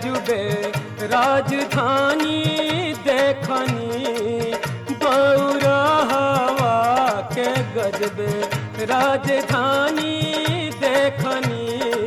अजुबे राजधानी देखनी गौरहवा के गजबे राजधानी देखनी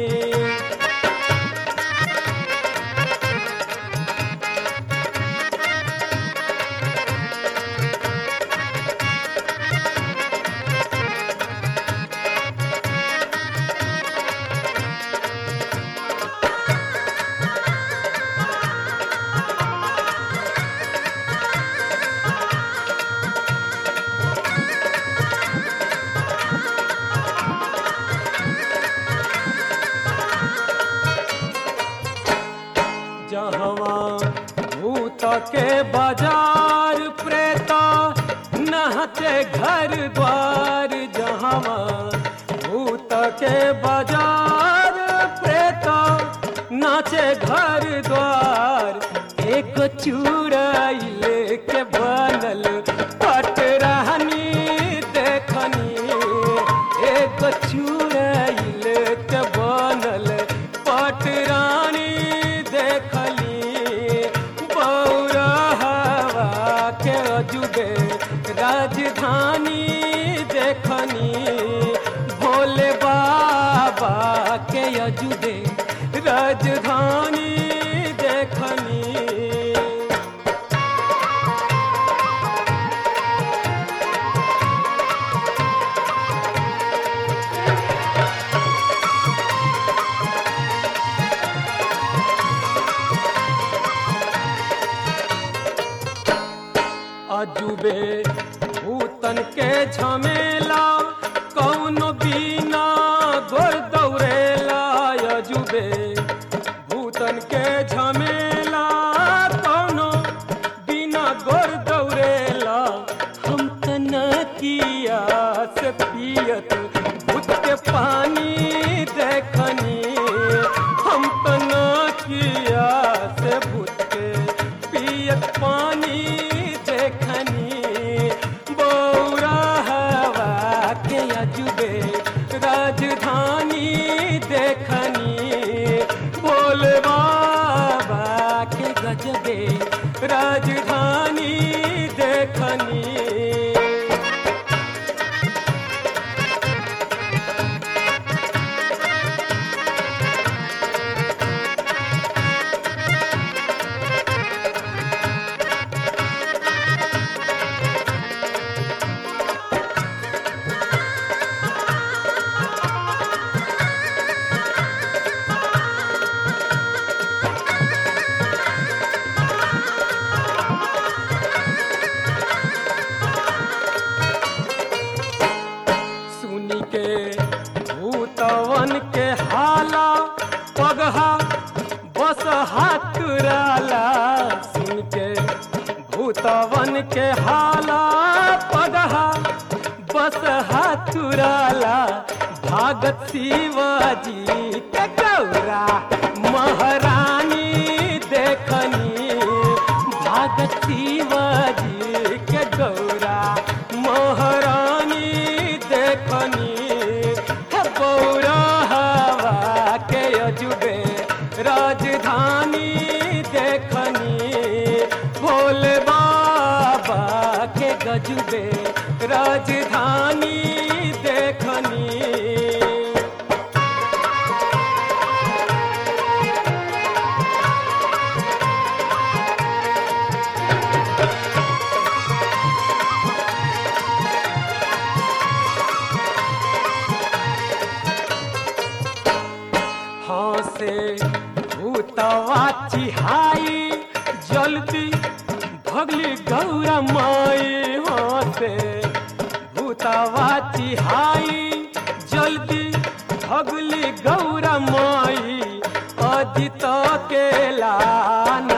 जहवा भूत के बाजार प्रेत नहते घर द्वार जहवा भूत के बाजार प्रेत नाचे घर द्वार एक चूड़ाई के बनल पटरानी देखनी एक चूड़ाई के बनल पटरानी देखली बौरहवा के अजुबे राजधानी देखनी भोले बाबा के अजुबे राजधानी देखनी अजुबे भूतन के झमेला कौनो बिना गोर दौड़ेला अजुबे भूतन के झमेला कौनो बिना गोर दौड़ेला हम तनकिया से पियत भूत के पानी देखनी हम तनकिया से भूत के पियत पानी देखनी बौरहवा के अजुबे राजधानी देखनी भोले बाबा के गजबे राजधानी देखनी सुनी के भूतवन के हाला पगहा बस हाथ राला सुन के भूतवन के हाला पगहा बस हाथ राला भागत शिवाजी के गौरा महारानी देखनी भागत शिवाजी के गौरा महारानी देखनी हे गौरा हवा के अजुबे राजधानी देखनी भोले बाबा के गजुबे राजधानी देखनी हाँ से भूतवा चिहाई जल्दी भगली गौरा माई हाँ से भूतवा चिहाई जल्दी भगली गौरा माई अदित के लान